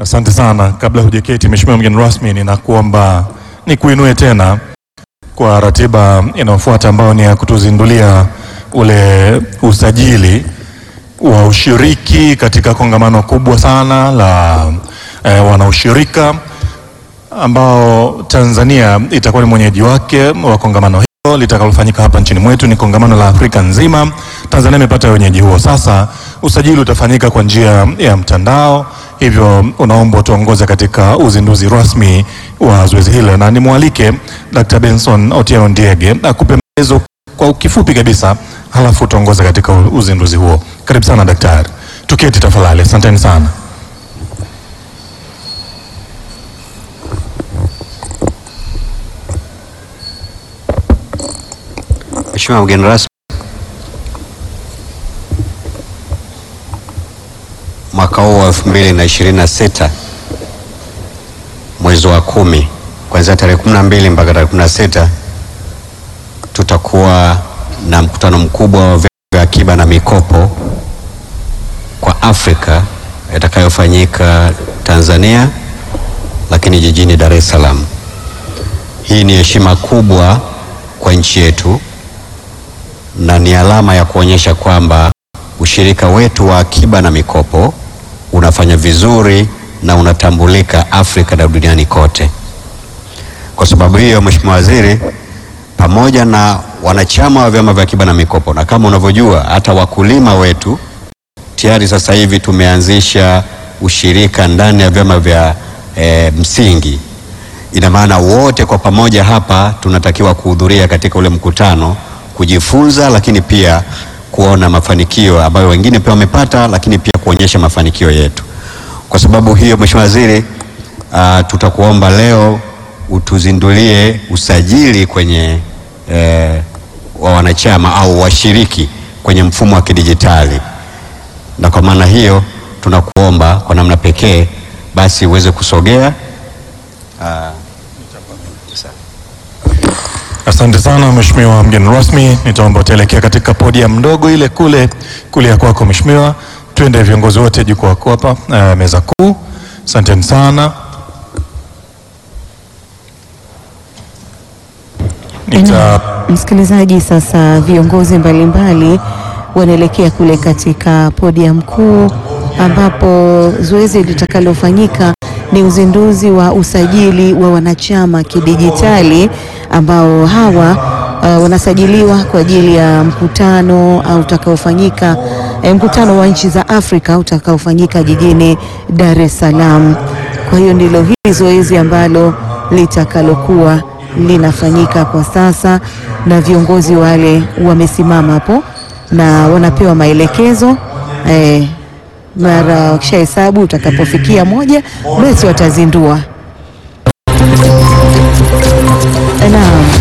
Asante sana. Kabla hujaketi, Mheshimiwa mgeni rasmi, ninakuomba nikuinue tena kwa ratiba inayofuata ambayo ni ya kutuzindulia ule usajili wa ushiriki katika kongamano kubwa sana la eh, wanaushirika ambao Tanzania itakuwa ni mwenyeji wake wa kongamano hilo litakalofanyika hapa nchini mwetu. Ni kongamano la Afrika nzima. Tanzania imepata wenyeji huo. Sasa usajili utafanyika kwa njia ya mtandao, hivyo unaomba tuongoze katika uzinduzi rasmi wa zoezi hilo, na nimwalike Dr. Benson Otieno Ndiege akupe maelezo kwa kifupi kabisa, halafu tuongoze katika uzinduzi huo. Karibu sana daktari. Tuketi tafadhali. Asanteni sana. Mheshimiwa mgeni rasmi, mwaka huu wa 2026 mwezi wa kumi kuanzia tarehe 12 mpaka tarehe 16 tutakuwa na mkutano mkubwa wa vyama vya akiba na mikopo kwa Afrika itakayofanyika Tanzania, lakini jijini Dar es Salaam. Hii ni heshima kubwa kwa nchi yetu na ni alama ya kuonyesha kwamba ushirika wetu wa akiba na mikopo unafanya vizuri na unatambulika Afrika na duniani kote. Kwa sababu hiyo, Mheshimiwa Waziri, pamoja na wanachama wa vyama vya akiba na mikopo, na kama unavyojua hata wakulima wetu tayari sasa hivi tumeanzisha ushirika ndani ya vyama vya e, msingi. Ina maana wote kwa pamoja hapa tunatakiwa kuhudhuria katika ule mkutano kujifunza, lakini pia kuona mafanikio ambayo wengine pia wamepata, lakini pia kuonyesha mafanikio yetu. Kwa sababu hiyo, Mheshimiwa Waziri, uh, tutakuomba leo utuzindulie usajili kwenye eh, wa wanachama au washiriki kwenye mfumo wa kidijitali, na kwa maana hiyo tunakuomba kwa namna pekee basi uweze kusogea uh, Asante sana Mheshimiwa mgeni rasmi, nitaomba utaelekea katika podium ndogo ile kule kulia kwako Mheshimiwa. Twende viongozi wote jukwaa kwako hapa, uh, meza kuu. Asanteni sana. Nita Msikilizaji, sasa viongozi mbalimbali wanaelekea kule katika podium kuu ambapo zoezi litakalofanyika ni uzinduzi wa usajili wa wanachama kidijitali ambao hawa uh, wanasajiliwa kwa ajili ya mkutano uh, utakaofanyika eh, mkutano wa nchi za Afrika utakaofanyika jijini Dar es Salaam. Kwa hiyo ndilo hili zoezi ambalo litakalokuwa linafanyika kwa sasa, na viongozi wale wamesimama hapo na wanapewa maelekezo eh, mara wakishahesabu utakapofikia moja basi watazindua. Naam.